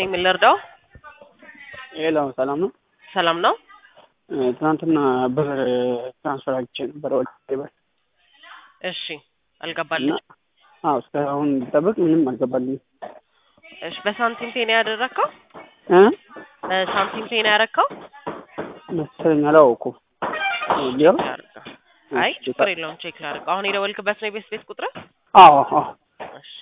ነኝ። ምን ልርዳው? ሄሎ ሰላም ነው? ሰላም ነው። እ፣ ትናንትና ብር ትራንስፈር አግቼ ነበር ወደ ቴሌብር እሺ፣ እና አልገባልኝ። አዎ እስካሁን ብጠብቅ ምንም አልገባልኝም እሺ፣ በሳንቲም ፔ ነው ያደረግከው? እ በሳንቲም ፔ ነው ያደረግከው? መሰለኝ አላወኩም። ሊሆን ላድርገው። አይ ችግር የለውም፣ ቼክ ላድርገው። አሁን የደወልክበት ነው የቤት ቤት ቁጥር? አዎ አዎ እሺ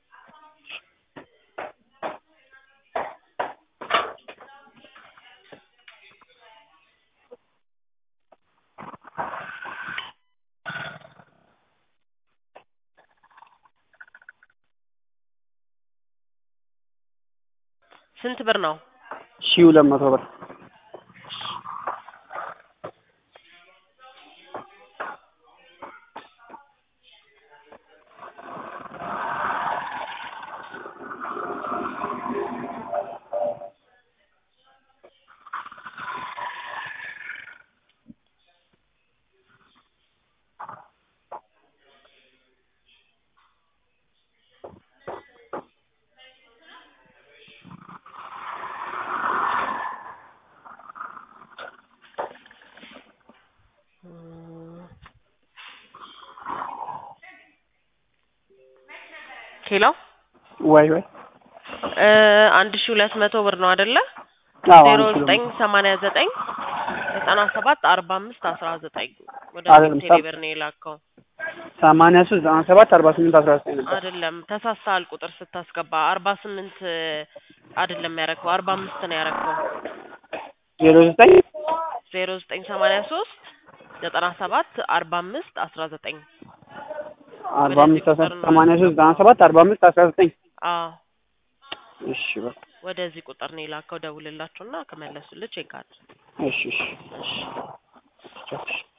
ስንት ብር ነው? ሺህ ሁለት መቶ ብር ኪሎ ወይ ወይ እ አንድ ሺህ ሁለት መቶ ብር ነው አይደለ? አዎ ዜሮ አንድ ኪሎ ዘጠኝ ሰማንያ ዘጠኝ ዘጠና ሰባት አርባ አምስት አስራ ዘጠኝ ወደ አይደለም፣ ቴሌ ብር ነው የላከው። ሰማንያ ሶስት ዘጠና ሰባት አርባ ስምንት አስራ ዘጠኝ ነበር። አይደለም ተሳስተሃል። ቁጥር ስታስገባ አርባ ስምንት አይደለም ያረከው አርባ አምስት ነው ያረከው። ዜሮ ዘጠኝ ዜሮ ዘጠኝ ሰማንያ ሶስት ዘጠና ሰባት አርባ አምስት አስራ ዘጠኝ አርባ ወደዚህ አምስት አስራ ቁጥር ነው። ሰማንያ ሶስት ዘጠና ሰባት አርባ አምስት አስራ ዘጠኝ አዎ እሺ በቃ ወደዚህ ቁጥር ነው የላከው። ደውልላቸውና ከመለሱልህ ቼክ አድርግ። እሺ እሺ እሺ ቻው።